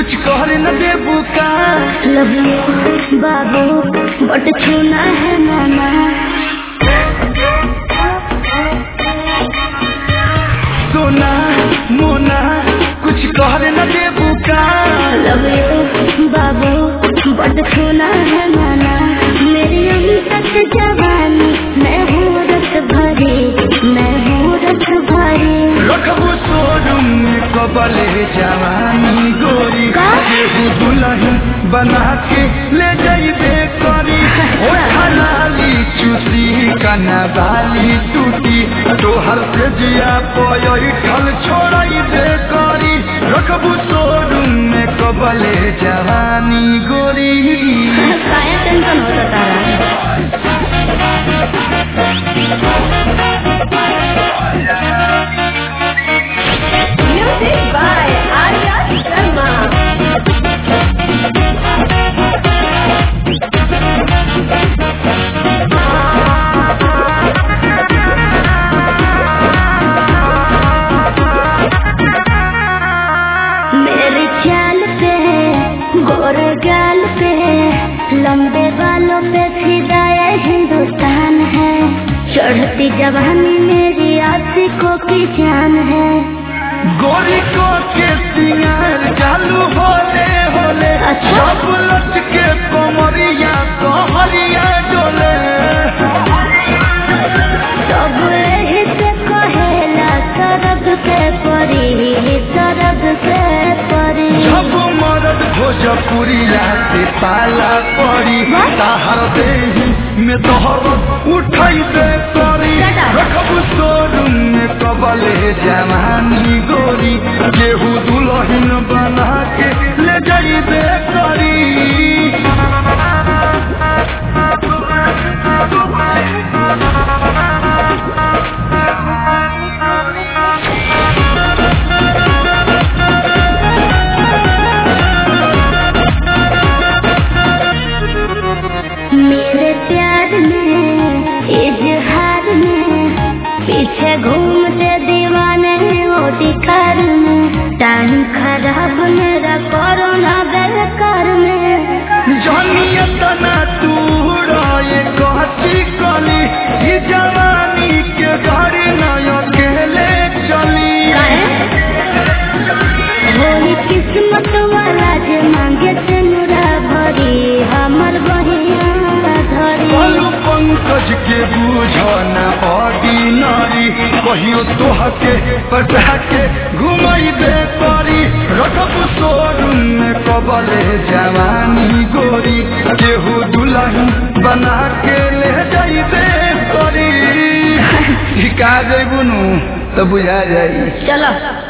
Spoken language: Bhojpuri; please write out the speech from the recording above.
कुछ कहर न देबू का लव यू बाबू बट छूना है मामा सोना मोना कुछ कहर न देबू का लव यू बाबू बट छूना है माना मेरी अभी तक जवानी मैं हूँ रस भरी मैं हूँ रस भरी रखबू शोरूम में कबले जवानी गोरी का? केहू दुल्हन बना के ले जाइबे करी ओ खनाली चूसी कना बाली टूटी तोहर से जिया पय ठल छोड़ाइबे करी रखबू शोरूम में कबले जवानी गोरी काया टेंशन होता तारा Music by Arya Sharma. मेरे चाल पे गोरे गाल पे लंबे बालों पे फिदाया हिंदुस्तान है चढ़ती जवानी मेरी आशिकों की जान है गोरी को के सिंगार चालू होले होले अच्छा। सब लट के कमरिया कहरिया डोले सब एही से कहेला सरग के परी सरग के परी जब मरद भोजपुरिया से पाला पड़ी वाह। ताहर देही में तोहर उठाई दे पड़ी Shut up. रखबू शोरूम में कबले जवानी गोरी केहू दुल्हन बना के ले जाइबे करी मेरे प्यार में इजहार में पीछे घूमते दीवाने वो दिखार में टाइम खराब मेरा कोरोना बेकार में जनिया तना तू ये कहती कली ये जवानी के घर न अकेले चली होली किस्मत वाला जे मांगे से नुरा भरी हमर बहिया धरी बोलू पंकज के बूझो न ऑर्डिनरी कहियो तोह के पटा के घुमाई दे परी रखबू शोरूम में कबले जवानी गोरी केहू दुल्हन बना के ले जाइबे करी ठिका जैबू नु तो बुझा जाई चलो